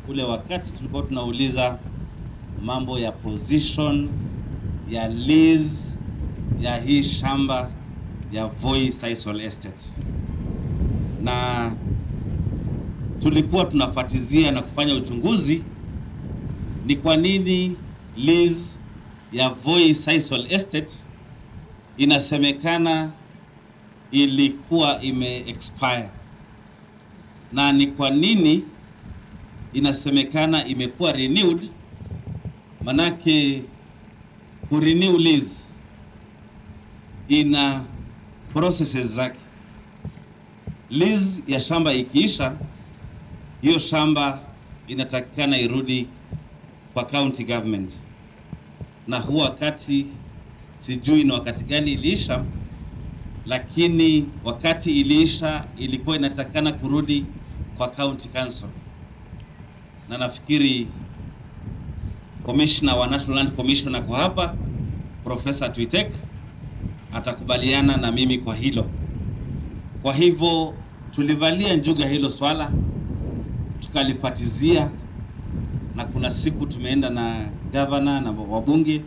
ule wakati tulikuwa tunauliza mambo ya position ya lease ya hii shamba ya Voi Sisal Estate, na tulikuwa tunafuatizia na kufanya uchunguzi ni kwa nini lease ya Voi Sisal Estate inasemekana ilikuwa ime expire na ni kwa nini inasemekana imekuwa renewed. Manake ku renew lease ina processes zake. Lease ya shamba ikiisha, hiyo shamba inatakikana irudi kwa county government, na huu wakati sijui ni wakati gani iliisha, lakini wakati iliisha ilikuwa inatakikana kurudi kwa county council, na nafikiri commissioner wa National Land Commission ako hapa, Professor Twitek atakubaliana na mimi kwa hilo. Kwa hivyo tulivalia njuga hilo swala tukalifatizia, na kuna siku tumeenda na governor na wabunge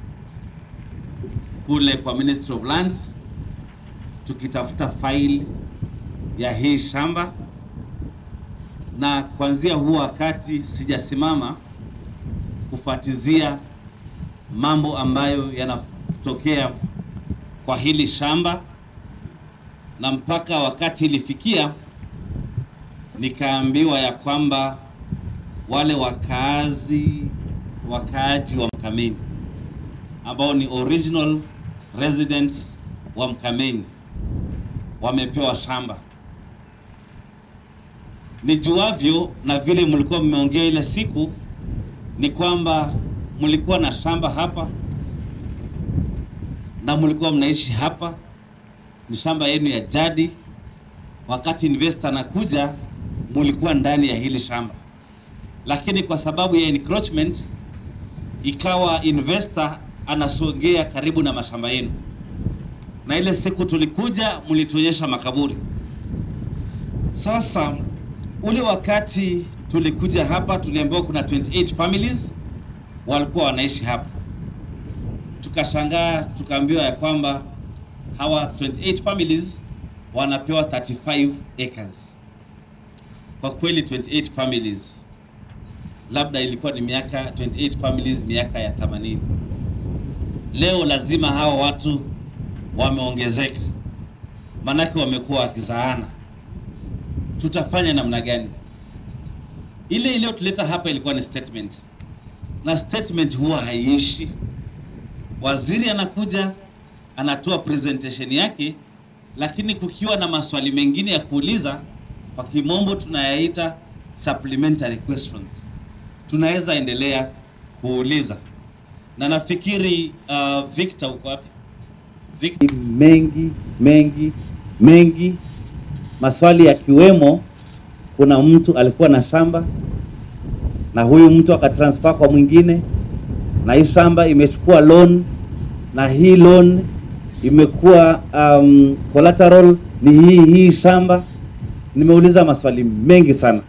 kule kwa Ministry of Lands tukitafuta file ya hii shamba, na kuanzia huo wakati sijasimama kufuatizia mambo ambayo yanatokea kwa hili shamba, na mpaka wakati ilifikia nikaambiwa ya kwamba wale wakaazi wakaaji wa Mkameni ambao ni original residents wa Mkameni wamepewa shamba. Nijuavyo na vile mlikuwa mmeongea ile siku ni kwamba mlikuwa na shamba hapa na mlikuwa mnaishi hapa, ni shamba yenu ya jadi. Wakati investor anakuja, mlikuwa ndani ya hili shamba, lakini kwa sababu ya encroachment ikawa investor anasogea karibu na mashamba yenu, na ile siku tulikuja mlituonyesha makaburi. Sasa ule wakati tulikuja hapa, tuliambiwa kuna 28 families walikuwa wanaishi hapa. Tukashangaa, tukaambiwa ya kwamba hawa 28 families wanapewa 35 acres. Kwa kweli 28 families, labda ilikuwa ni miaka 28 families miaka ya 80. Leo lazima hawa watu wameongezeka, manake wamekuwa wakizaana. Tutafanya namna gani? Ile iliyotuleta hapa ilikuwa ni statement, na statement huwa haiishi. Waziri anakuja anatoa presentation yake, lakini kukiwa na maswali mengine ya kuuliza, kwa kimombo tunayaita supplementary questions, tunaweza endelea kuuliza na nafikiri uh, Victor uko wapi? Victor, mengi mengi mengi, maswali yakiwemo, kuna mtu alikuwa na shamba na huyu mtu akatransfer kwa mwingine, na hii shamba imechukua loan na hii loan imekuwa um, collateral ni hii hii shamba. Nimeuliza maswali mengi sana,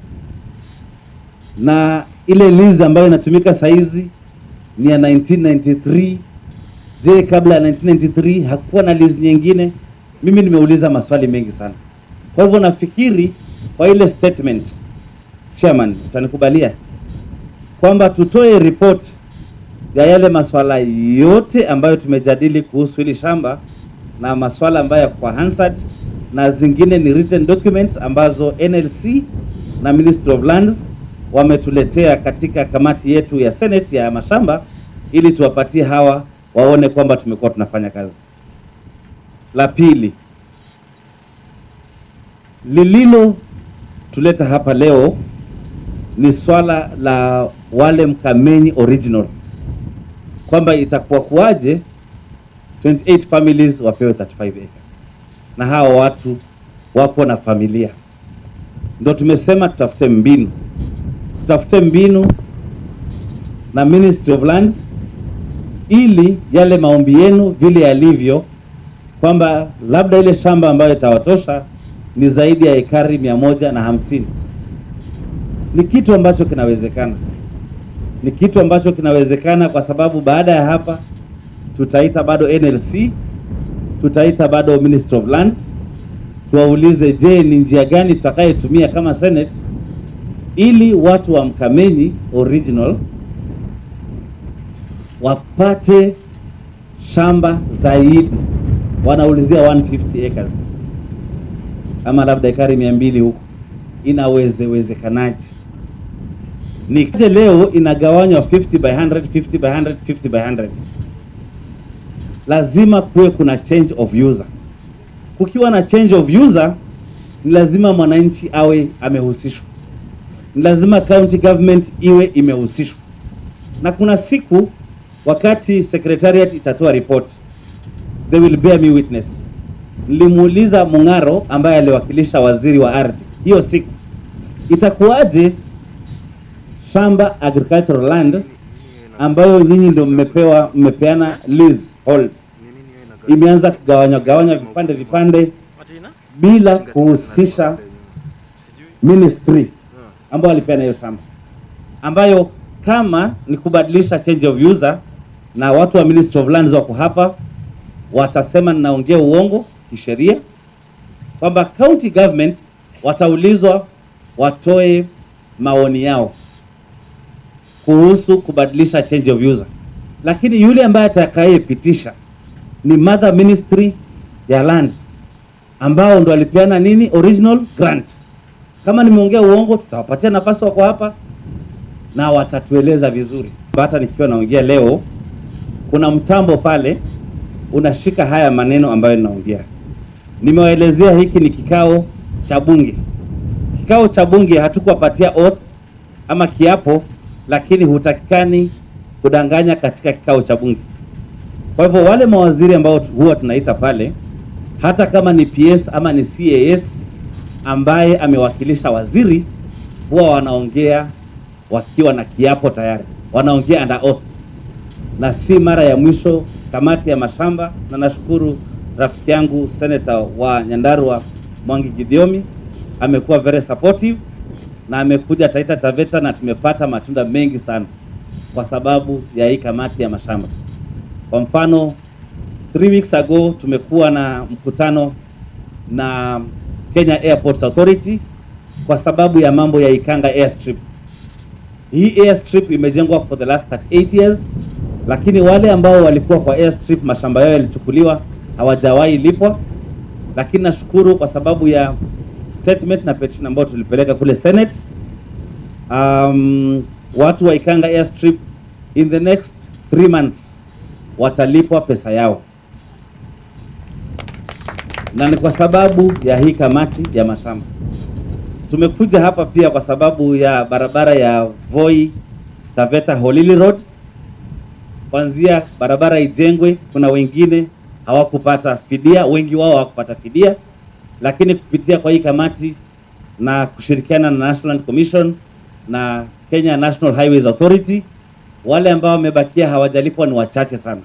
na ile lease ambayo inatumika saizi ni ya 1993. Je, kabla ya 1993 hakuwa na lease nyingine? Mimi nimeuliza maswali mengi sana. Kwa hivyo nafikiri kwa ile statement, chairman, utanikubalia kwamba tutoe report ya yale maswala yote ambayo tumejadili kuhusu hili shamba na maswala ambayo yako kwa Hansard na zingine ni written documents ambazo NLC na Ministry of Lands wametuletea katika kamati yetu ya Senate ya mashamba ili tuwapatie hawa waone kwamba tumekuwa tunafanya kazi. La pili, lililo tuleta hapa leo ni swala la wale Mkamenyi original kwamba itakuwa kuwaje 28 families wapewe 35 acres na hawa watu wako na familia. Ndio tumesema tutafute mbinu, tutafute mbinu na Ministry of Lands ili yale maombi yenu vile yalivyo, kwamba labda ile shamba ambayo itawatosha ni zaidi ya ekari mia moja na hamsini ni kitu ambacho kinawezekana, ni kitu ambacho kinawezekana kwa sababu baada ya hapa tutaita bado NLC, tutaita bado Ministry of Lands, tuwaulize, je, ni njia gani tutakayetumia kama Senate ili watu wa Mkamenyi original wapate shamba zaidi. Wanaulizia 150 acres ama labda ekari mia mbili huko, inawezewezekanaje? Nikaje leo inagawanywa 50 by 100, 50 by 100, 50 by 100. Lazima kuwe kuna change of user. Kukiwa na change of user, ni lazima mwananchi awe amehusishwa, ni lazima county government iwe imehusishwa, na kuna siku wakati secretariat itatoa report, they will bear me witness. Nilimuuliza Mung'aro ambaye aliwakilisha waziri wa ardhi hiyo siku, itakuwaje shamba agricultural land ambayo nyinyi ndio mmepewa mmepeana lease hold imeanza kugawanywa gawanywa vipande vipande bila kuhusisha ministry ambayo alipeana hiyo shamba, ambayo kama ni kubadilisha change of user na watu wa Ministry of Lands wako hapa, watasema ninaongea uongo kisheria, kwamba county government wataulizwa watoe maoni yao kuhusu kubadilisha change of user, lakini yule ambaye atakayepitisha ni mother ministry ya lands ambao ndo alipeana nini original grant. Kama nimeongea uongo, tutawapatia nafasi, wako hapa na watatueleza vizuri. Hata nikiwa naongea leo, kuna mtambo pale unashika haya maneno ambayo ninaongea. Nimewaelezea hiki ni kikao cha bunge. Kikao cha bunge hatukuwapatia oath ama kiapo, lakini hutakikani kudanganya katika kikao cha bunge. Kwa hivyo wale mawaziri ambao huwa tunaita pale, hata kama ni PS ama ni CAS ambaye amewakilisha waziri, huwa wanaongea wakiwa na kiapo tayari, wanaongea under oath, na si mara ya mwisho kamati ya mashamba. Na nashukuru rafiki yangu senator wa Nyandarua Mwangi Githiomi amekuwa very supportive na amekuja Taita Taveta na tumepata matunda mengi sana kwa sababu ya hii kamati ya mashamba. Kwa mfano, three weeks ago tumekuwa na mkutano na Kenya Airports Authority kwa sababu ya mambo ya Ikanga airstrip. Hii airstrip imejengwa for the last 38 years, lakini wale ambao walikuwa kwa airstrip mashamba yao yalichukuliwa, hawajawahi lipwa. Lakini nashukuru kwa sababu ya statement na petition ambayo tulipeleka kule Senate. Um, watu wa Ikanga airstrip in the next three months watalipwa pesa yao, na ni kwa sababu ya hii kamati ya mashamba. Tumekuja hapa pia kwa sababu ya barabara ya Voi Taveta Holili Road. Kwanzia barabara ijengwe, kuna wengine hawakupata fidia, wengi wao hawakupata fidia, lakini kupitia kwa hii kamati na kushirikiana na National Commission na Kenya National Highways Authority, wale ambao wamebakia hawajalipwa ni wachache sana,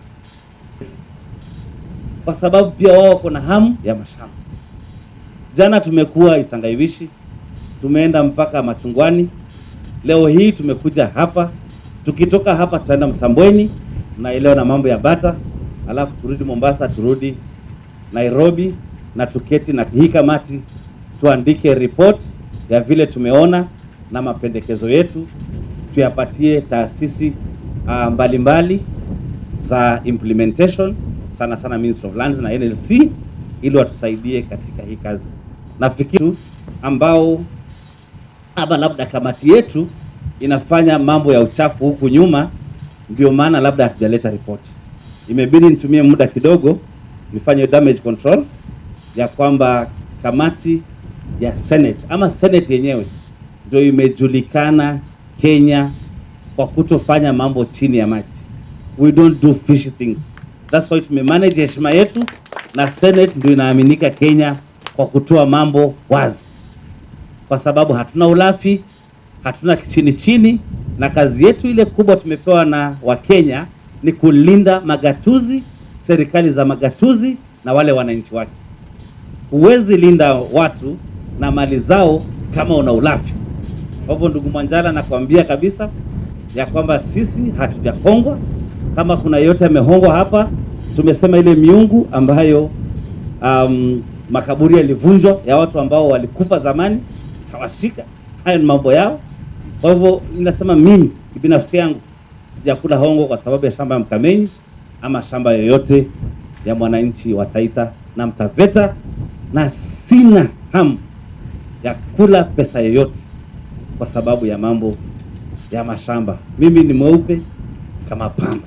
kwa sababu pia wao wako na hamu ya mashamba. Jana tumekuwa Isangaiwishi, tumeenda mpaka Machungwani, leo hii tumekuja hapa. Tukitoka hapa tutaenda Msambweni, naelewa na mambo ya bata, alafu turudi Mombasa, turudi Nairobi na tuketi na hii kamati tuandike report ya vile tumeona na mapendekezo yetu tuyapatie taasisi uh, mbalimbali za implementation sana sana Ministry of Lands na NLC ili watusaidie katika hii kazi. Nafikiri ambao ama labda kamati yetu inafanya mambo ya uchafu huku nyuma, ndio maana labda hatujaleta report. Imebidi nitumie muda kidogo nifanye damage control ya kwamba kamati ya Senate ama Senate yenyewe ndio imejulikana Kenya kwa kutofanya mambo chini ya maji. We don't do fishy things. That's why tumemanage heshima yetu na Senate ndio inaaminika Kenya kwa kutoa mambo wazi, kwa sababu hatuna ulafi, hatuna chini chini, na kazi yetu ile kubwa tumepewa na Wakenya ni kulinda magatuzi, serikali za magatuzi na wale wananchi wake. Huwezi linda watu na mali zao kama una ulafi. Kwa hivyo ndugu Mwanjala, nakwambia kabisa ya kwamba sisi hatujahongwa. Kama kuna yeyote amehongwa hapa, tumesema ile miungu ambayo um, makaburi yalivunjwa ya watu ambao walikufa zamani tawashika. Hayo ni mambo yao. Kwa hivyo ninasema mimi binafsi yangu sijakula hongo kwa sababu ya shamba ya Mkamenyi ama shamba yoyote ya mwananchi wa Taita na Mtaveta, na sina hamu ya kula pesa yoyote kwa sababu ya mambo ya mashamba. Mimi ni mweupe kama pamba.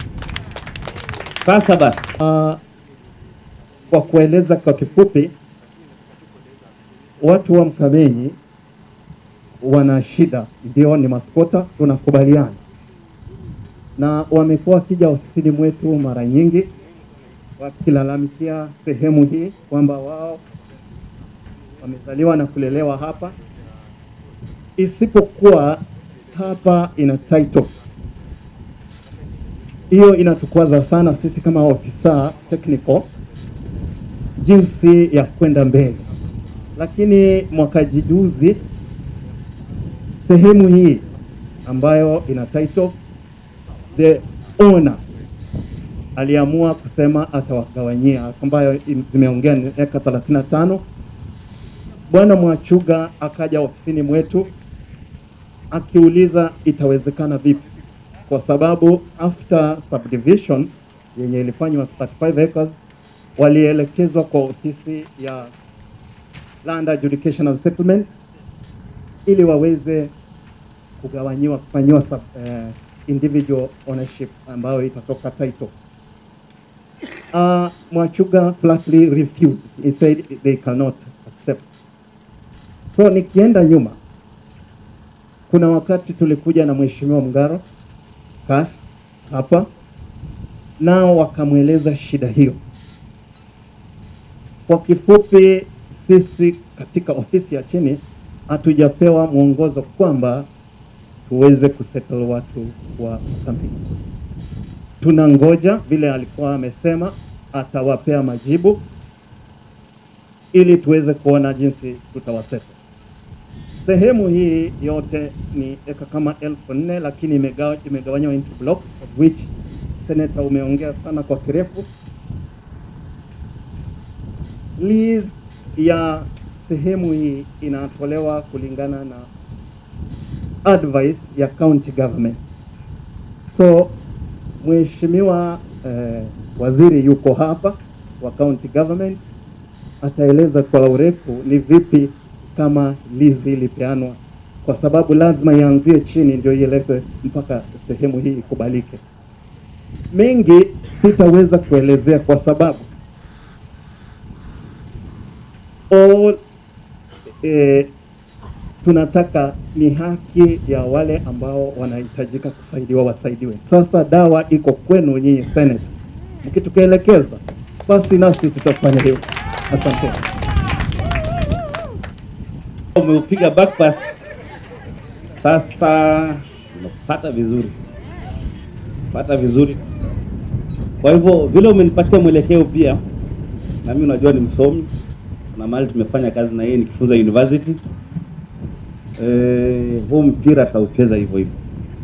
Sasa basi, Uh, kwa kueleza kwa kifupi, watu wa Mkamenyi wana shida, ndio ni maskota, tunakubaliana na wamekuwa wakija ofisini mwetu mara nyingi wakilalamikia sehemu hii kwamba wao wamezaliwa na kulelewa hapa, isipokuwa hapa ina title hiyo inatukwaza sana sisi kama ofisa technical jinsi ya kwenda mbele, lakini mwaka juzi sehemu hii ambayo ina title the owner aliamua kusema atawagawanyia, ambayo zimeongea ni eka 35. Bwana Mwachuga akaja ofisini mwetu akiuliza itawezekana vipi kwa sababu after subdivision yenye ilifanywa 35 acres walielekezwa kwa ofisi ya Land Adjudication and Settlement ili waweze kugawanyiwa kufanyiwa sub, eh, individual ownership ambayo itatoka title. Uh, Mwachuga flatly refused. He said they cannot accept. So nikienda nyuma, kuna wakati tulikuja na Mheshimiwa Mngaro CAS hapa, nao wakamweleza shida hiyo. Kwa kifupi, sisi katika ofisi ya chini hatujapewa mwongozo kwamba tuweze kusettle watu wa Mkamenyi. Tunangoja vile alikuwa amesema atawapea majibu ili tuweze kuona jinsi tutawaseta. Sehemu hii yote ni eka kama elfu nne lakini imegawa- imegawanywa into block of which senator umeongea sana kwa kirefu. Lease ya sehemu hii inatolewa kulingana na advice ya county government. So mheshimiwa eh, waziri yuko hapa wa county government ataeleza kwa urefu ni vipi kama lizi ilipeanwa, kwa sababu lazima ianzie chini ndio ieleze mpaka sehemu hii ikubalike. Mengi sitaweza kuelezea kwa sababu all, eh, tunataka ni haki ya wale ambao wanahitajika kusaidiwa wasaidiwe. Sasa dawa iko kwenu nyinyi Senate, mkitukuelekeza basi nasi tutafanya hivyo. Asante. umeupiga back pass. Sasa umepata vizuri, pata vizuri. Kwa hivyo vile umenipatia mwelekeo pia, na mimi unajua ni msomi na mahali tumefanya kazi na yeye nikifunza university. Eh, huu mpira ataucheza hivyo hivyo.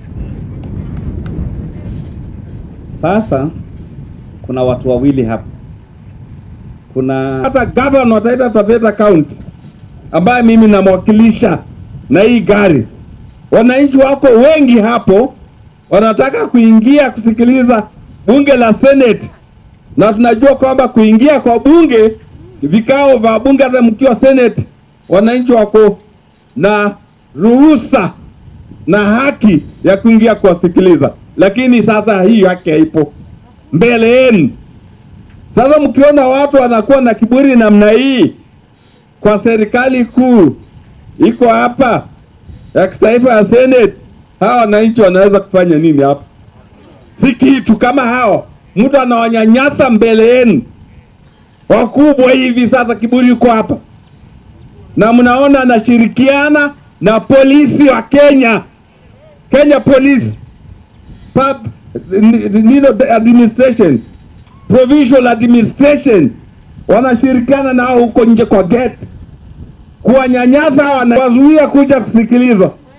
Sasa kuna watu wawili hapa, kuna hata gavana wa Taita Taveta County ambaye mimi namwakilisha na hii gari, wananchi wako wengi hapo wanataka kuingia kusikiliza bunge la Senate, na tunajua kwamba kuingia kwa bunge, vikao vya bunge, hata mkiwa Senate, wananchi wako na ruhusa na haki ya kuingia kuwasikiliza, lakini sasa hii haki haipo mbele yenu. Sasa mkiona watu wanakuwa na kiburi namna hii kwa serikali kuu iko hapa ya kitaifa ya Senate, hawa wananchi wanaweza kufanya nini hapa? Si kitu kama hao, mtu anawanyanyasa mbele yenu wakubwa hivi. Sasa kiburi iko hapa, na mnaona anashirikiana na polisi wa Kenya, Kenya Police Pub, nino administration provincial administration wanashirikiana nao huko nje kwa gate kuwanyanyasa, wanawazuia kuja kusikiliza.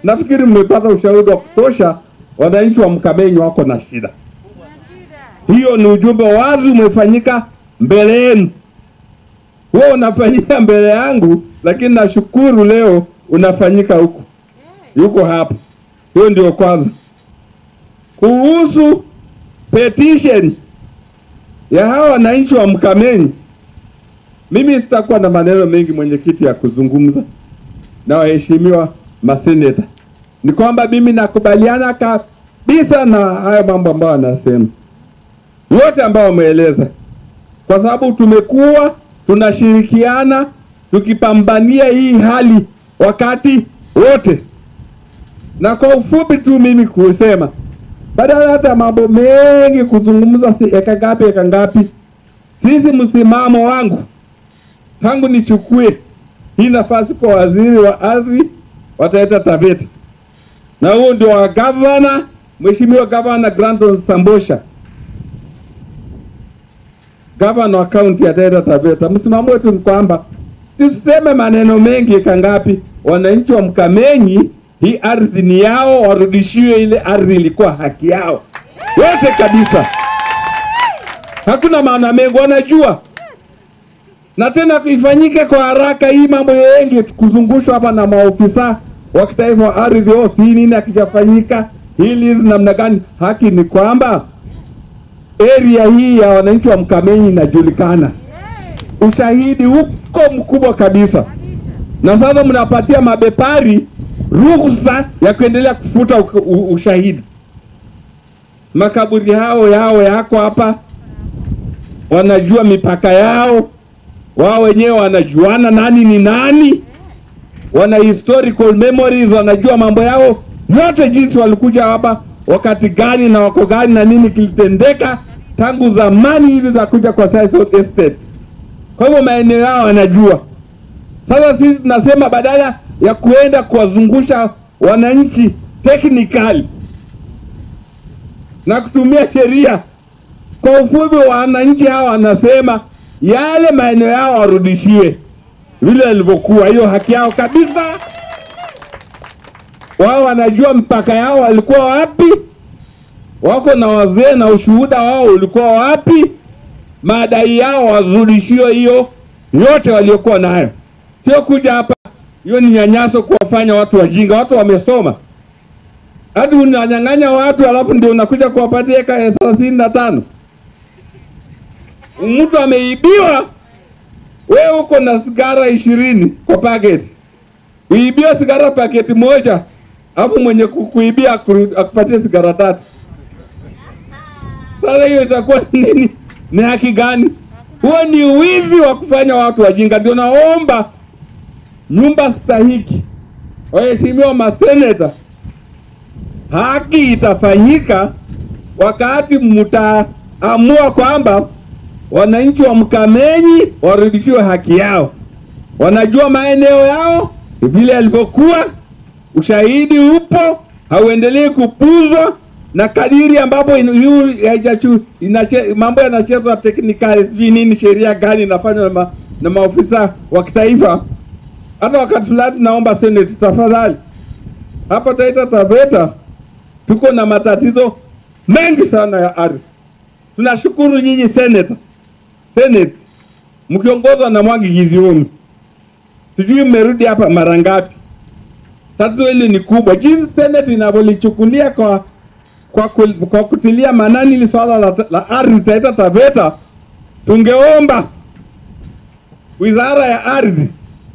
nafikiri mmepata ushahidi wa kutosha, wananchi wa Mkamenyi wako na shida. Hiyo ni ujumbe wazi umefanyika mbele yenu. Huo unafanyika mbele yangu, lakini nashukuru leo unafanyika huku, yuko hapa. Hiyo ndio kwanza. Kuhusu petition ya hawa wananchi wa Mkamenyi, mimi sitakuwa na maneno mengi mwenyekiti ya kuzungumza na waheshimiwa maseneta. Ni kwamba mimi nakubaliana kabisa na haya mambo ambayo anasema yote ambayo wameeleza, kwa sababu tumekuwa tunashirikiana tukipambania hii hali wakati wote, na kwa ufupi tu mimi kusema badala hata mambo mengi kuzungumza si eka ngapi eka ngapi, sisi msimamo wangu tangu nichukue hii nafasi kwa waziri wa ardhi wa Taita Taveta, na huo ndio wa gavana, mheshimiwa gavana Granton Sambosha, gavana wa kaunti ya Taita Taveta. Msimamo wetu ni kwamba tuseme maneno mengi eka ngapi, wananchi wa Mkamenyi hii ardhi ni yao, warudishiwe ile ardhi ilikuwa haki yao yote kabisa. Hakuna maana mengi, wanajua na tena ifanyike kwa haraka. Hii mambo yengi kuzungushwa hapa na maofisa wa kitaifa wa ardhi, oh, si nini akijafanyika hili hizi namna gani. Haki ni kwamba area hii ya wananchi wa Mkamenyi inajulikana, ushahidi huko mkubwa kabisa, na sasa mnapatia mabepari ruhusa ya kuendelea kufuta u- u- ushahidi. Makaburi hao yao yako hapa, wanajua mipaka yao, wao wenyewe wanajuana nani ni nani, wana historical memories, wanajua mambo yao yote, jinsi walikuja hapa wakati gani na wako gani na nini kilitendeka tangu zamani hivi za kuja kwa Sisal Estate. Kwa hivyo maeneo yao wanajua. Sasa sisi tunasema badala ya kuenda kuwazungusha wananchi technically na kutumia sheria, kwa ufupi, wananchi hawa wanasema yale maeneo yao warudishiwe vile yalivyokuwa, hiyo haki yao kabisa. Wao wanajua mpaka yao walikuwa wapi, wako na wazee na ushuhuda wao ulikuwa wapi, madai yao warudishiwe hiyo yote waliokuwa nayo, sio kuja hapa. Hiyo ni nyanyaso kuwafanya watu wajinga. Watu wamesoma, hadi unanyang'anya watu alafu ndio unakuja kuwapatia eka thelathini na tano. Mtu ameibiwa, wewe uko na sigara ishirini kwa paketi, uibiwa sigara paketi moja, alafu mwenye kukuibia akuru- akupatie sigara tatu. Sasa hiyo itakuwa nini? Ni haki gani? Huo ni wizi wa kufanya watu wajinga. Ndio naomba nyumba stahiki, waheshimiwa maseneta, haki itafanyika wakati mtaamua kwamba wananchi wa Mkamenyi warudishiwe haki yao. Wanajua maeneo yao vile yalivyokuwa, ushahidi upo, hauendelei kupuzwa na kadiri ambapo in- yu- haijachu- inache- mambo yanachezwa teknikali, sijui nini, sheria gani inafanywa na, ma, na maofisa wa kitaifa. Hata wakati fulani naomba Senate, tafadhali, hapa Taita Taveta tuko na matatizo mengi sana ya ardhi. Tunashukuru nyinyi Senate, Senate mkiongozwa na Mwangi Gideon, sijui mmerudi hapa mara ngapi. Tatizo hili ni kubwa, jinsi Senate inavyolichukulia kwa kwa, kul- kwa kutilia maanani hili swala la, la ardhi Taita Taveta, tungeomba wizara ya ardhi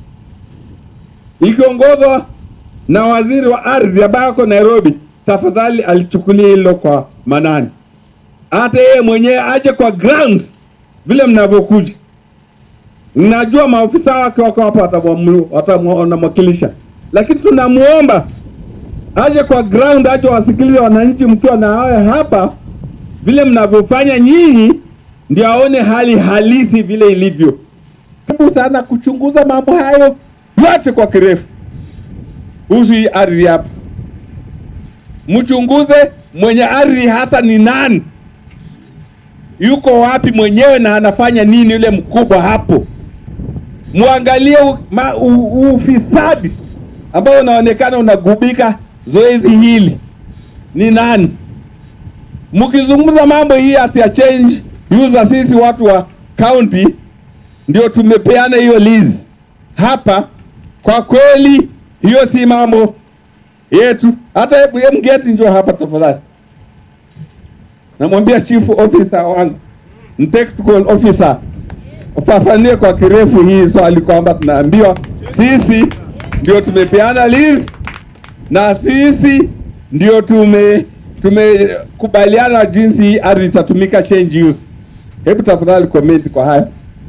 ikiongozwa na waziri wa ardhi ambaye ako Nairobi, tafadhali alichukulia hilo kwa manani, hata yeye mwenyewe aje kwa ground vile mnavyokuja. Najua maofisa wake wako hapa watamwamu- watamwa- wanamwakilisha, lakini tunamuomba aje kwa ground, aje wasikilize wananchi mkiwa na haya hapa, vile mnavyofanya nyinyi, ndio aone hali halisi vile ilivyo. Karibu sana kuchunguza mambo hayo yote kwa kirefu kuhusu hii ardhi hapa. Mchunguze mwenye ardhi hata ni nani, yuko wapi mwenyewe na anafanya nini yule mkubwa hapo. Muangalie u- ma- u- ufisadi ambao unaonekana unagubika zoezi hili ni nani? Mkizungumza mambo hii ati ya change user, sisi watu wa county ndio tumepeana hiyo lease hapa. Kwa kweli hiyo si mambo yetu. Hata hebu ye mgeti njoo hapa tafadhali, namwambia chief officer wangu technical officer ufafanue kwa kirefu hii swali kwamba tunaambiwa sisi ndio tumepeana lease na sisi ndio tume tumekubaliana jinsi hii ardhi itatumika change use. Hebu tafadhali comment kwa haya.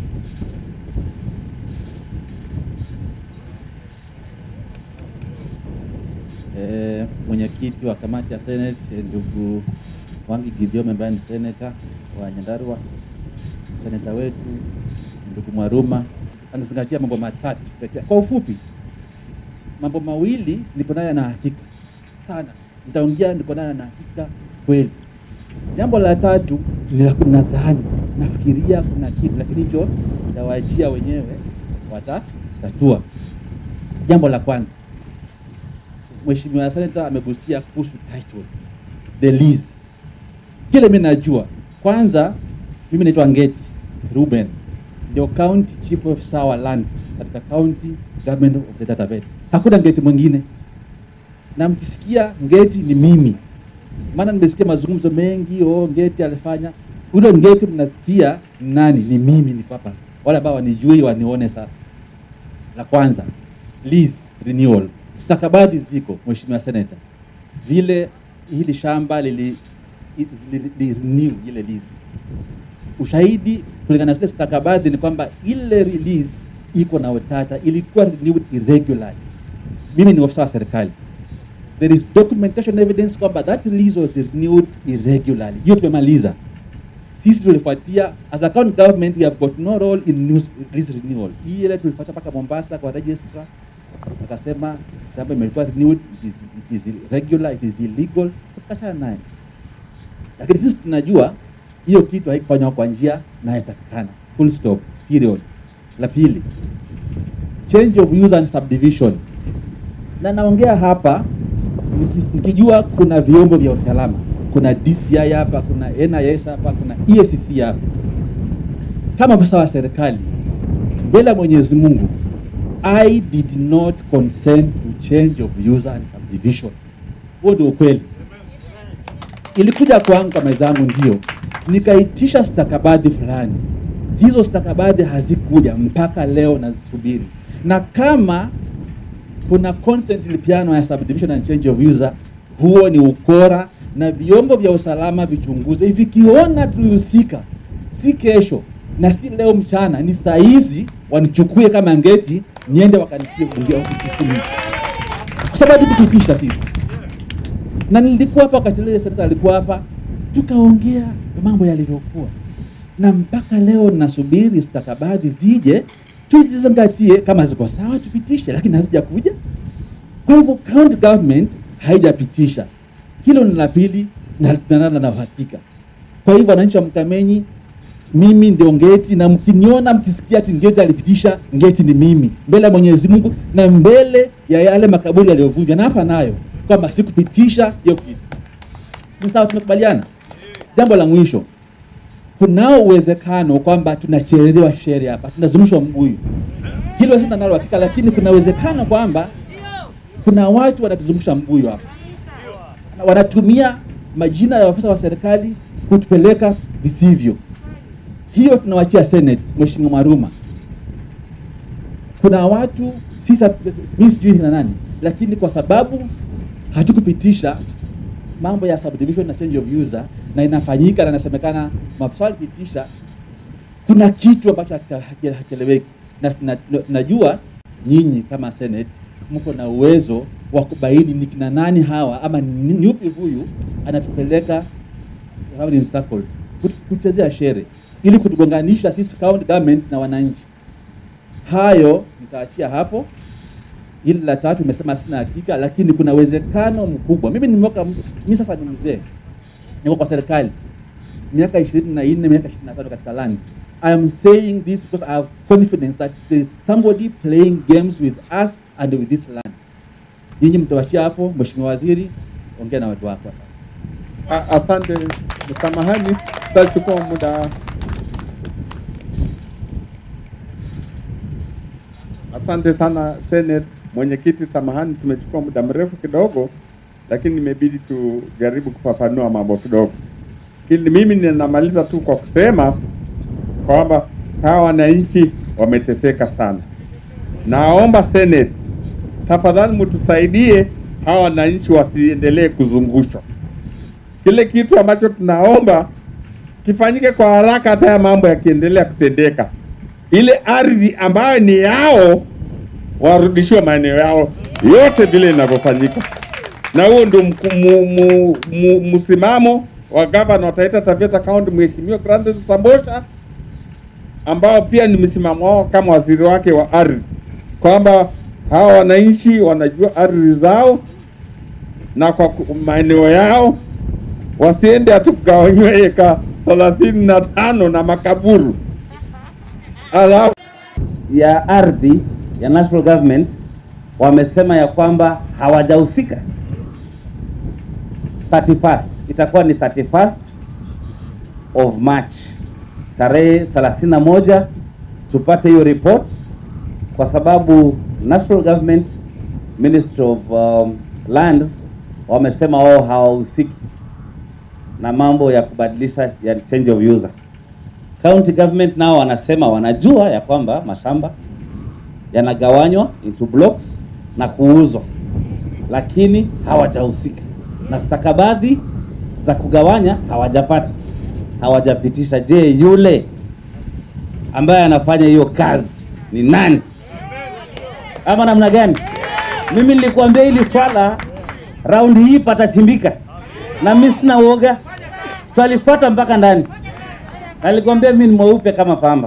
Eh, mwenyekiti wa kamati ya Senate eh, ndugu Wangi Gideon ambaye ni senator wa Nyandarua, seneta wetu ndugu Mwaruma anazingatia mambo matatu pekee. Kwa ufupi, mambo mawili nipo nayo na hakika sana, nitaongea nipo nayo na hakika kweli. Jambo la tatu ni la nadhani, nafikiria kuna kitu, lakini hicho nitawaachia wenyewe watatatua. Jambo la kwanza Mheshimiwa Senata amegusia kuhusu title the lease. Kile mimi najua, kwanza mimi naitwa Ngeti Ruben, ndio county chief officer wa lands katika county government of the Taveta. Hakuna Ngeti mwingine, na mkisikia Ngeti ni mimi, maana nimesikia mazungumzo mengi, oh, Ngeti alifanya ule Ngeti mnasikia nani? Ni mimi, ni papa. Wale ambao wanijui wanione sasa. La kwanza lease renewal stakabadhi ziko Mheshimiwa Senator, vile hili shamba lili, lili, lili renew ile lease. Ushahidi kulingana na zile stakabadhi ni kwamba ile release iko na utata, ilikuwa renewed irregularly. Mimi ni ofisa wa serikali, there is documentation evidence kwamba that release was renewed irregularly. Hiyo tumemaliza sisi tulifuatia as a county government, we have got no role in news release renewal. Hii ile tulifuata mpaka Mombasa kwa registrar akasema kwamba imekuwa renewed, it is, it is irregular, it is illegal, tukashana naye. Lakini sisi tunajua hiyo kitu haikufanywa kwa njia inayotakikana. Full stop, period. La pili, change of use and subdivision, na naongea hapa nikis- nikijua kuna vyombo vya usalama, kuna DCI hapa, kuna NIS hapa, kuna EACC hapa. Kama afisa wa serikali mbele ya Mwenyezi Mungu I did not consent to change of user and subdivision. Huo ndio ukweli. Ilikuja kwangu kwa meza yangu, ndio nikaitisha stakabadhi fulani, hizo stakabadhi hazikuja mpaka leo nazisubiri, na kama kuna consent ilipiano ya subdivision and change of user, huo ni ukora, na vyombo vya usalama vichunguze, vikiona tulihusika, si kesho na si leo mchana, ni saa hizi wanichukue kama ngeti, niende wakanitie bunge ofisini, kwa sababu kutupisha sisi. Na nilikuwa hapa wakati ile senata alikuwa hapa, tukaongea mambo yalivyokuwa, na mpaka leo nasubiri stakabadhi zije tuzizingatie, kama ziko sawa tupitishe, lakini hazijakuja. Kwa hivyo county government haijapitisha hilo. Ni la pili, na tunalala na uhakika. Kwa hivyo wananchi wa Mkamenyi, mimi ndio ngeti, na mkiniona mkisikia ati ngeti alipitisha, ngeti ni mimi, mbele ya Mwenyezi Mungu na mbele ya yale makaburi yaliyovunjwa, na hapa nayo kwamba sikupitisha hiyo kitu. Ni sawa, tumekubaliana. Jambo la mwisho, kunao uwezekano kwamba tunachelewa sheria hapa, tunazungushwa mbuyu. Hilo sina nalo hakika, lakini kuna uwezekano kwamba kuna watu wanatuzungusha mbuyu hapa, Na wanatumia majina ya afisa wa serikali kutupeleka visivyo. Hiyo tunawachia Senate, Mheshimiwa Maruma. Kuna watu sisa, mimi sijui na nani, lakini kwa sababu hatukupitisha mambo ya subdivision na change of user na inafanyika na inasemekana maafisa walipitisha, kuna kitu ambacho haki- haki- hakieleweki, na tuna- tunajua nyinyi kama Senate mko na uwezo wa kubaini ni kina nani hawa ama ni ni yupi huyu anatupeleka round in circles, kut- kuchezea shere ili kutugonganisha sisi county government na wananchi. Hayo nitaachia hapo. Hili la tatu nimesema sina hakika, lakini kuna uwezekano mkubwa. Mimi nimeweka, mimi sasa ni mzee, niko kwa serikali miaka ishirini na nne miaka ishirini na tano katika land. I am saying this because I have confidence that there is somebody playing games with us and with this land. nyinyi mtawashia hapo. Mheshimiwa Waziri, ongea na watu wako. A- Asante, samahani, tutachukua muda. Asante sana Senate mwenyekiti, samahani, tumechukua muda mrefu kidogo, lakini imebidi tujaribu kufafanua mambo kidogo. Ili mimi ninamaliza tu kwa kusema kwamba hawa wananchi wameteseka sana. Naomba Senate, tafadhali mtusaidie hawa wananchi wasiendelee kuzungushwa kile kitu ambacho tunaomba kifanyike kwa haraka, hata ya mambo yakiendelea kutendeka, ile ardhi ambayo ni yao warudishiwe maeneo yao yote vile inavyofanyika, na huo ndio mku- mu- mu- mu- msimamo wa gavana wa Taita Taveta County Mheshimiwa Grandius Sambosha, ambao pia ni msimamo wao kama waziri wake wa ardhi, kwamba hawa wananchi wanajua ardhi zao na kwa ku- maeneo yao wasiende hatu kugawanywa eka thelathini na tano na makaburu alafu ya ardhi ya national government wamesema ya kwamba hawajahusika 31st itakuwa ni 31st of March tarehe 31 tupate hiyo report kwa sababu national government ministry of um, lands wamesema wao hawahusiki na mambo ya kubadilisha ya change of user county government nao wanasema wanajua ya kwamba mashamba yanagawanywa into blocks na kuuzwa, lakini hawajahusika na stakabadhi za kugawanya hawajapata, hawajapitisha. Je, yule ambaye anafanya hiyo kazi ni nani ama namna gani? Mimi nilikuambia hili swala raundi hii patachimbika, na mimi sina uoga, tutalifuata mpaka ndani. Nalikwambia mimi ni mweupe kama pamba.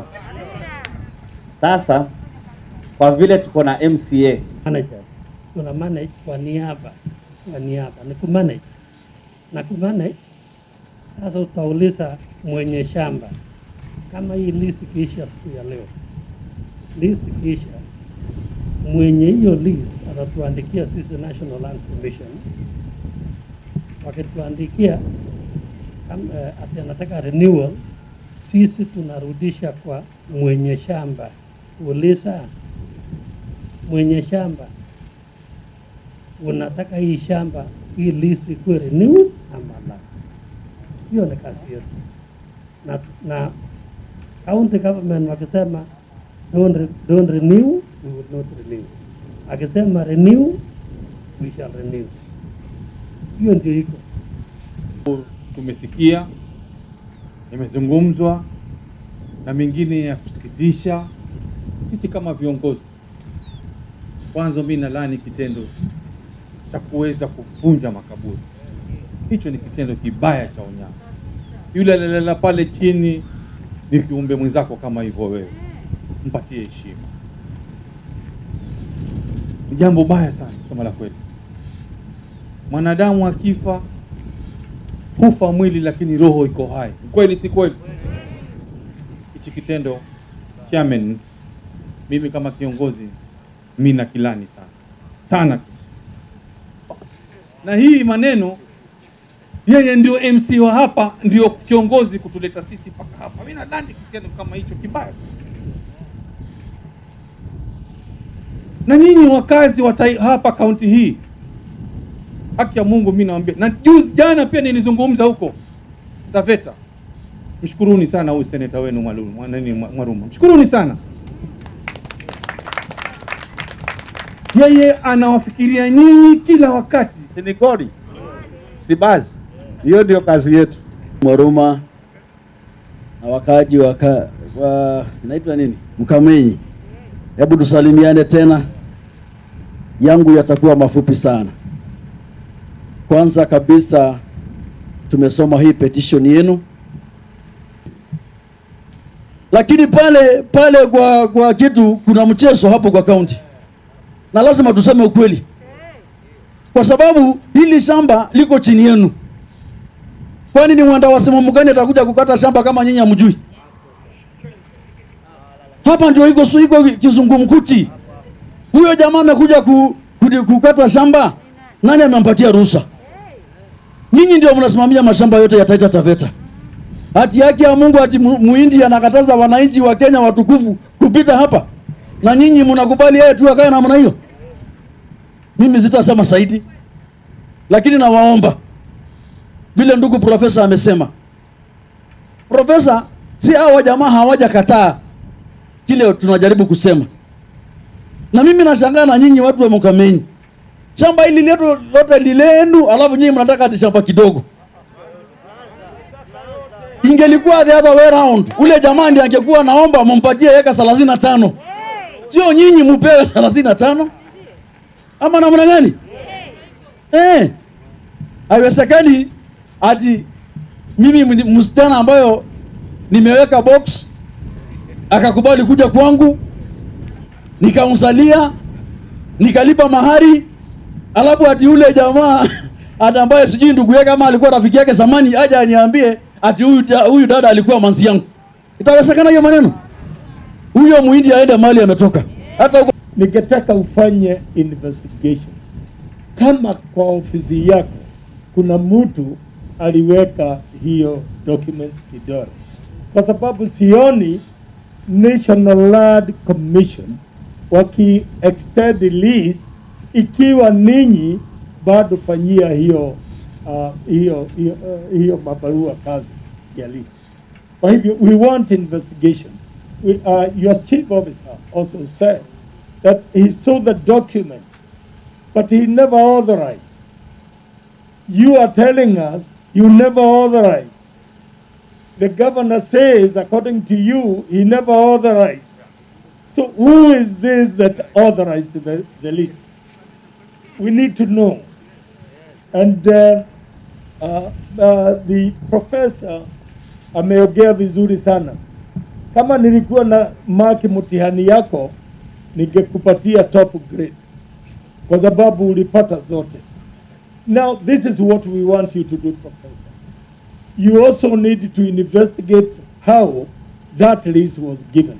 Sasa kwa vile tuko na MCA managers tuna manage kwa niaba kwa niaba ni kumanage na kumanage sasa utauliza mwenye shamba kama hii lease ikiisha siku ya leo lease ikiisha mwenye hiyo lease atatuandikia sisi National Land Commission wakituandikia kam- eh, ati anataka renewal sisi tunarudisha kwa mwenye shamba kuuliza mwenye shamba unataka hii shamba hii lease ikuwe renewed ama la. Hiyo ni kazi yetu, na, na county government wakisema don't, re, don't renew we will not renew, akisema renew we shall renew. Hiyo ndio iko tumesikia imezungumzwa na mengine ya kusikitisha. Sisi kama viongozi, kwanza mimi nalaani kitendo cha kuweza kuvunja makaburi. Hicho ni kitendo kibaya cha unyama. Yule alilala pale chini ni kiumbe mwenzako kama hivyo wewe, mpatie heshima. Ni jambo baya sana kusema la kweli. Mwanadamu akifa hufa mwili lakini roho iko hai. Ni Kweli si kweli? Hichi kitendo chairman, mimi kama kiongozi mi na kilani sana sana, na hii maneno yeye ndio MC wa hapa, ndio kiongozi kutuleta sisi mpaka hapa. Mimi nadhani kitendo kama hicho kibaya sana. Na nyinyi wakazi wa tai- hapa kaunti hii haki ya Mungu mimi nawaambia, na juzi jana pia nilizungumza huko Taveta. Mshukuruni sana huyu seneta wenu Mwalu- Mwa- nani, Mwa- Mwaruma, mshukuruni sana. Yeye anawafikiria nyinyi kila wakati. si ni kodi, si basi. Hiyo ndio kazi yetu. Mwaruma na wakaaji wa ka- wa inaitwa nini, Mkamenyi, hebu tusalimiane tena. Yangu yatakuwa mafupi sana. Kwanza kabisa tumesoma hii petition yenu, lakini pale pale kwa kwa kitu kuna mchezo hapo kwa kaunti, na lazima tuseme ukweli, kwa sababu hili shamba liko chini yenu. Kwani ni mwenda wasimamo gani atakuja kukata shamba kama nyinyi hamjui? Hapa ndio iko su iko kizungumkuti. Huyo jamaa amekuja ku, kudi- kukata shamba, nani amempatia ruhusa? Nyinyi ndio mnasimamia mashamba yote ya Taita Taveta. Hati yake ya Mungu ati mu- muhindi anakataza wananchi wa Kenya watukufu kupita hapa, na nyinyi mnakubali yeye tu akae namna hiyo? Mimi sitasema zaidi, lakini nawaomba vile ndugu profesa amesema. Profesa, si hawa jamaa hawajakataa kile tunajaribu kusema, na mimi nashangaa na nyinyi watu wa Mukamenyi, shamba hili letu lote ni lenu, alafu nyinyi mnataka ati shamba kidogo. Ingelikuwa the other way round, ule jamaa ndiye angekuwa naomba mumpatie eka 35 sio nyinyi mupewe 35 ama namna gani? Eh, haiwezekani ati mimi mni- msichana ambayo nimeweka box akakubali kuja kwangu nikamsalia nikalipa mahari, alafu ati yule jamaa ati ambaye sijui ndugu yake ama alikuwa rafiki yake zamani aje aniambie ati huyu da- huyu dada alikuwa manzi yangu. Itawezekana hiyo maneno? Huyo muhindi aende mahali ametoka, hata huko ningetaka ufanye investigation kama kwa ofisi yako kuna mtu aliweka hiyo document kidole, kwa sababu sioni National Land Commission waki extend lease ikiwa ninyi bado fanyia hiyo uh, hiyo hiyo, uh, hiyo mabarua kazi ya lease. Kwa hivyo we want investigation. We, uh, your chief officer also said that he saw the document, but he never authorized. You are telling us you never authorized. The governor says, according to you, he never authorized. So who is this that authorized the, the list? We need to know. And uh, uh, uh, the professor ameongea vizuri sana. Kama nilikuwa na maki mtihani yako, ningekupatia top grade kwa sababu ulipata zote. Now this is what we want you to do, professor. You also need to investigate how that list was given.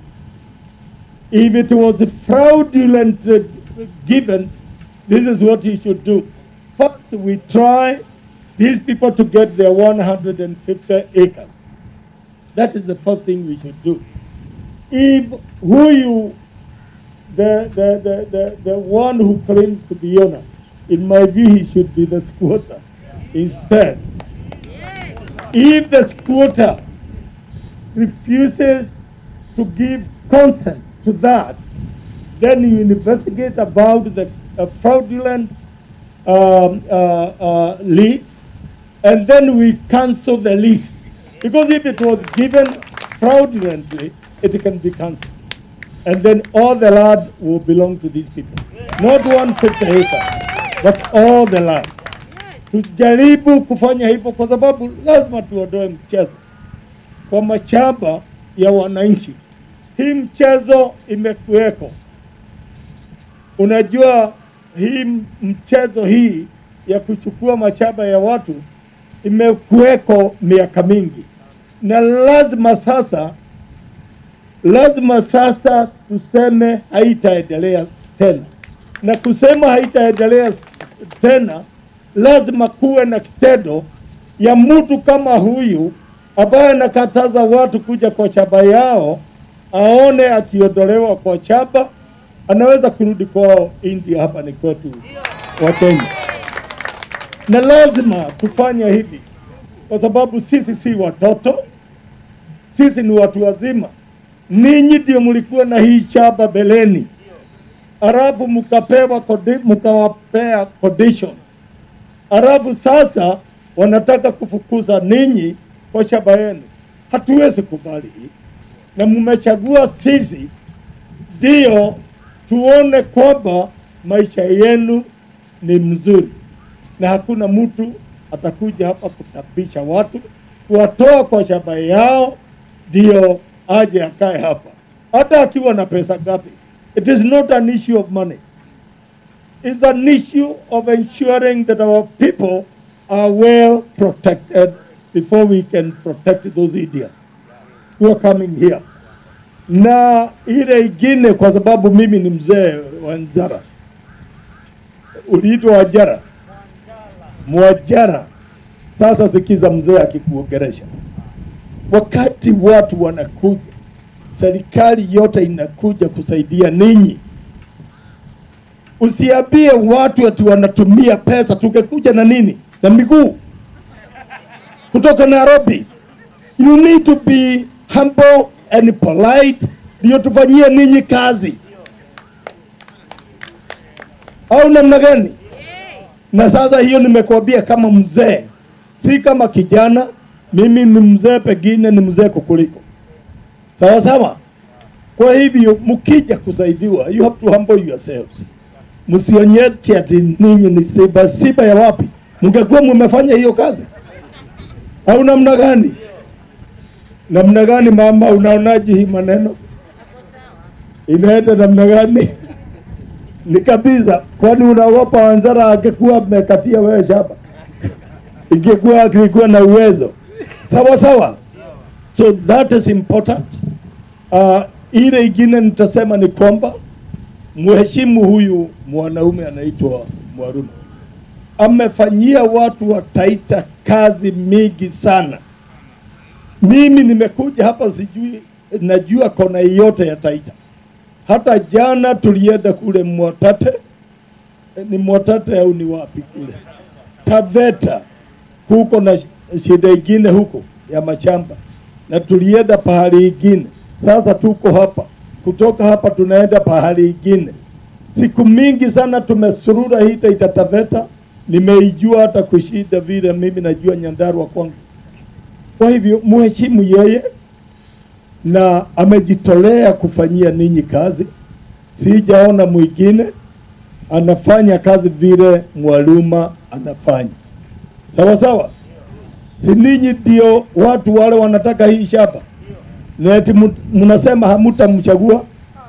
If it was fraudulent uh, given, this is what you should do. First, we try these people to get their 150 acres. That is the first thing we should do. If who you, the, the, the, the, the one who claims to be owner, in my view, he should be the squatter instead. If the squatter refuses to give consent to that, then you investigate about the uh, fraudulent um, uh, uh, lease, and then we cancel the lease. Because if it was given fraudulently, it can be cancelled. And then all the land will belong to these people. Not 150 acres, but all the land. Tujaribu kufanya hivyo kwa sababu lazima tuondoe mchezo kwa mashamba ya wananchi. Hii mchezo imekuweko. Unajua hii mchezo hii ya kuchukua mashamba ya watu imekuweko miaka mingi, na lazima sasa, lazima sasa tuseme haitaendelea tena, na kusema haitaendelea tena, lazima kuwe na kitendo ya mtu kama huyu ambaye anakataza watu kuja kwa shamba yao, aone akiondolewa kwa shamba, anaweza kurudi kwao India. Hapa ni kwetu wa Kenya, na lazima kufanya hivi kwa sababu sisi si watoto, sisi ni watu wazima. Ninyi ndio mlikuwa na hii shamba beleni, halafu mkapewa condi- mkawapea condition, halafu sasa wanataka kufukuza ninyi kwa shamba yenu. Hatuwezi kubali hii, na mmechagua sisi ndio tuone kwamba maisha yenu ni mzuri, na hakuna mtu atakuja hapa kutabisha watu, kuwatoa kwa shamba yao ndio aje akae hapa, hata akiwa na pesa ngapi. It is not an issue of money. It's an issue of ensuring that our people are well protected before we can protect those idiots who are coming here. Na ile ingine, kwa sababu mimi ni mzee wa Nzara, uliitwa Wajara, Mwajara. Sasa sikiza mzee akikuongeresha, wakati watu wanakuja, serikali yote inakuja kusaidia ninyi. Usiambie watu ati wanatumia pesa, tungekuja na nini na miguu kutoka Nairobi. You need to be humble and polite, ndio tufanyie ninyi kazi, au namna gani? Na sasa hiyo nimekuambia kama mzee, si kama kijana. Mimi ni mzee, pengine ni mzee kukuliko, sawa sawa. Kwa hivyo mkija kusaidiwa, you have to humble yourselves. Msionyeshe ati ninyi ni siba siba ya wapi. Mngekuwa mmefanya hiyo kazi au namna gani? Namna gani mama, unaonaje hii maneno inaenda namna gani? ni kabisa. Kwani unaogopa Wanzara angekuwa amekatia wewe shamba? ingekuwa akikuwa na uwezo sawa sawa. So that is important. Uh, ile ingine nitasema ni kwamba mheshimu huyu mwanaume anaitwa Mwaruma, amefanyia watu wa Taita kazi mingi sana. Mimi nimekuja hapa, sijui najua kona yote ya Taita. Hata jana tulienda kule Mwatate, Eh, ni Mwatate au ni wapi kule Taveta, huko na sh- shida ingine huko ya mashamba, na tulienda pahali ingine. Sasa tuko hapa, kutoka hapa tunaenda pahali ingine. Siku mingi sana tumesurura hii Taita Taveta, nimeijua hata kushinda vile mimi najua Nyandarua kwangu. Kwa hivyo muheshimu yeye, na amejitolea kufanyia ninyi kazi. Sijaona mwingine anafanya kazi vile Mwaluma anafanya. Sawa sawa, si ninyi ndio watu wale wanataka hii shamba, na eti mu- mnasema hamutamchagua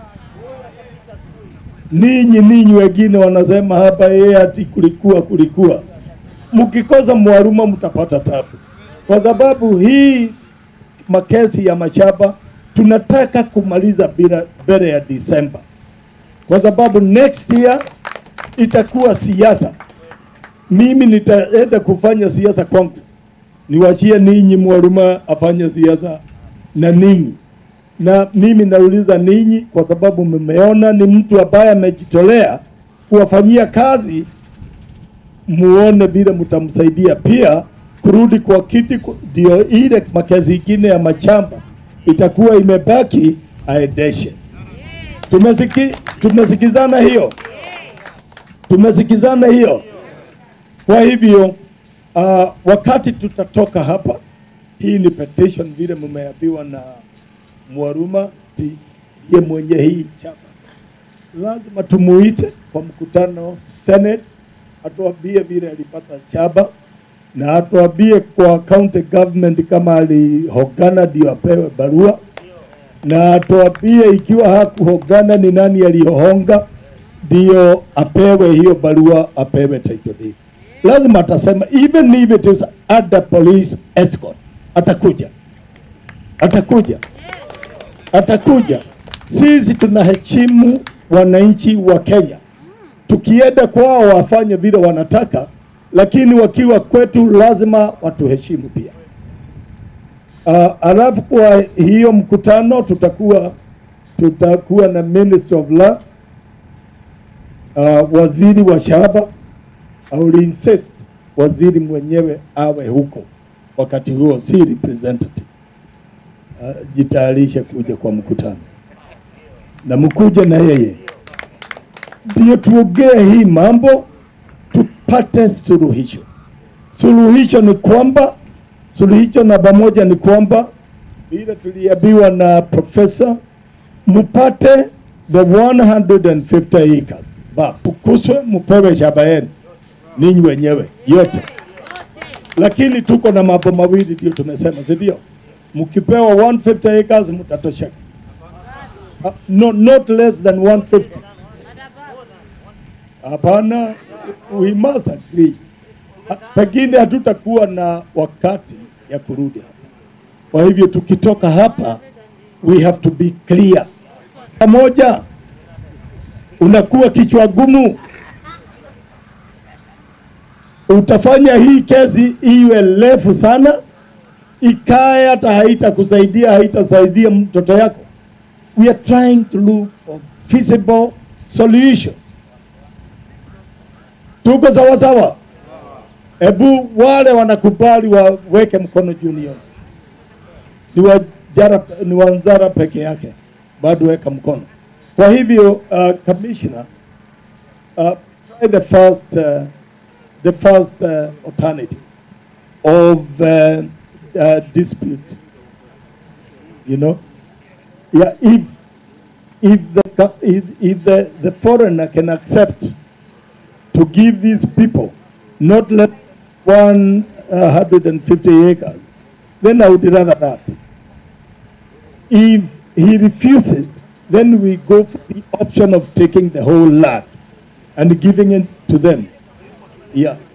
ninyi ninyi wengine wanasema hapa yeye ati kulikuwa kulikuwa. Mkikosa Mwaluma mtapata tabu, kwa sababu hii makesi ya mashamba tunataka kumaliza bila mbele ya Disemba, kwa sababu next year itakuwa siasa. Mimi nitaenda kufanya siasa kwangu, niwachie ninyi Mwaluma afanye siasa na ninyi na mimi nauliza ninyi kwa sababu mmeona ni mtu ambaye amejitolea kuwafanyia kazi, muone vile mtamsaidia pia kurudi kwa kiti, ku- ndio ile makezi ingine ya machamba itakuwa imebaki aendeshe. Tumesiki, tumesikizana hiyo, tumesikizana hiyo. Kwa hivyo uh, wakati tutatoka hapa, hii ni petition vile mmeambiwa na Mwaruma ti ye mwenye hii chama, lazima tumuite kwa mkutano Senate, atuambie vile alipata chaba na atuambie kwa county government kama alihogana ndio apewe barua, na atuambie ikiwa hakuhogana ni nani aliyohonga ndio apewe hiyo barua, apewe title deed. Lazima atasema, even if it is under police escort, atakuja, atakuja atakuja. Sisi tunaheshimu wananchi wa Kenya, tukienda kwao wafanye vile wanataka, lakini wakiwa kwetu lazima watuheshimu pia. Uh, alafu kwa hiyo mkutano tutakuwa tutakuwa na Minister of Lands, uh, waziri wa shamba au insist waziri mwenyewe awe huko wakati huo, si representative uh, jitayarishe kuja kwa mkutano na mkuje na yeye, ndio tuongee hii mambo tupate suluhisho. Suluhisho ni kwamba, suluhisho namba moja ni kwamba vile tuliambiwa na profesa, mpate the 150 acres ba ukuswe, mpewe shamba yenu ninyi wenyewe yote, lakini tuko na mambo mawili ndio tumesema, si ndio? mkipewa 150 acres mtatosheka. Uh, no, not less than 150. Hapana, we must agree. Ha- Pengine hatutakuwa na wakati ya kurudi hapa. Kwa hivyo tukitoka hapa, we have to be clear. Pamoja unakuwa kichwa gumu, utafanya hii kesi iwe refu sana, ikae hata haitakusaidia, haitasaidia mtoto yako. We are trying to look for feasible solutions. Tuko sawa sawa? Hebu wale wanakubali waweke mkono juu nione. Ni wa jara, ni wa Nzara peke yake, bado weka mkono. Kwa hivyo uh, commissioner uh, try the first uh, the first uh, alternative of uh, uh, dispute. You know, yeah. If if the co- if, if the, the foreigner can accept to give these people not less one uh, hundred and fifty acres, then I would rather that. If he refuses, then we go for the option of taking the whole lot and giving it to them. Yeah.